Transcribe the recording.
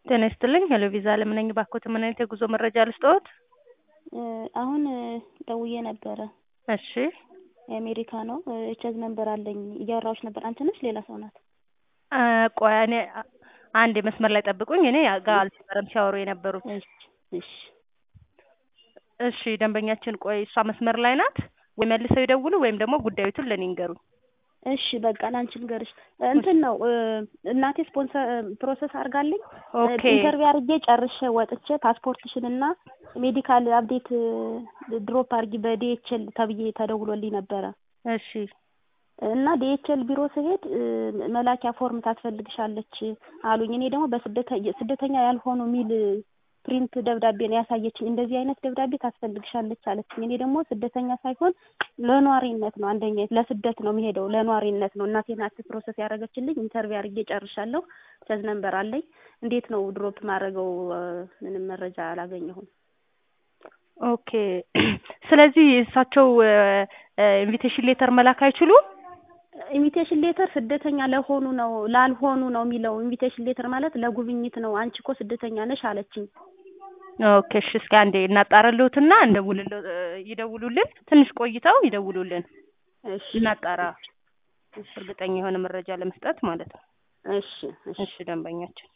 ጤና ይስጥልኝ ሄሎ ቪዛ አለም ነኝ። ባክዎት ምን አይነት የጉዞ መረጃ ልስጥዎት? አሁን ደውዬ ነበረ። እሺ የአሜሪካ ነው ቼዝ ነምበር አለኝ እያወራሁሽ ነበር። አንቺ ነሽ ሌላ ሰው ናት? አ ቆይ እኔ አንድ መስመር ላይ ጠብቁኝ። እኔ ጋር አልነበረም ሲያወሩ የነበሩት። እሺ እሺ እሺ ደንበኛችን ቆይ እሷ መስመር ላይ ናት ወይ መልሰው ይደውሉ ወይም ደግሞ ጉዳዩትን ለኔ ይንገሩኝ። እሺ በቃ ላንቺ ልንገርሽ እንትን ነው እናቴ ስፖንሰር ፕሮሰስ አድርጋልኝ ኦኬ ኢንተርቪው አድርጌ ጨርሼ ወጥቼ ፓስፖርትሽን እና ሜዲካል አፕዴት ድሮፕ አድርጊ በዲኤችኤል ተብዬ ተደውሎልኝ ነበረ እሺ እና ዲኤችኤል ቢሮ ስሄድ መላኪያ ፎርም ታስፈልግሻለች አሉኝ። እኔ ደግሞ በስደተኛ ያልሆኑ ሚል ፕሪንት ደብዳቤ ነው ያሳየችኝ። እንደዚህ አይነት ደብዳቤ ታስፈልግሻለች አለችኝ። እኔ ደግሞ ስደተኛ ሳይሆን ለኗሪነት ነው አንደኛ ለስደት ነው የሚሄደው ለኗሪነት ነው። እናቴ ናት ፕሮሰስ ያደረገችልኝ። ኢንተርቪው አድርጌ ጨርሻለሁ። ቸዝ ነምበር አለኝ። እንዴት ነው ድሮፕ ማድረገው? ምንም መረጃ አላገኘሁም። ኦኬ ስለዚህ እሳቸው ኢንቪቴሽን ሌተር መላክ አይችሉም? ኢንቪቴሽን ሌተር ስደተኛ ለሆኑ ነው ላልሆኑ ነው የሚለው። ኢንቪቴሽን ሌተር ማለት ለጉብኝት ነው። አንቺ እኮ ስደተኛ ነሽ አለችኝ። ኦኬ እሺ እስኪ አንዴ እናጣራልዎትና እንደውልልዎ ይደውሉልን። ትንሽ ቆይተው ይደውሉልን እሺ እናጣራ። እርግጠኛ የሆነ መረጃ ለመስጠት ማለት ነው። እሺ እሺ እሺ ደንበኛችን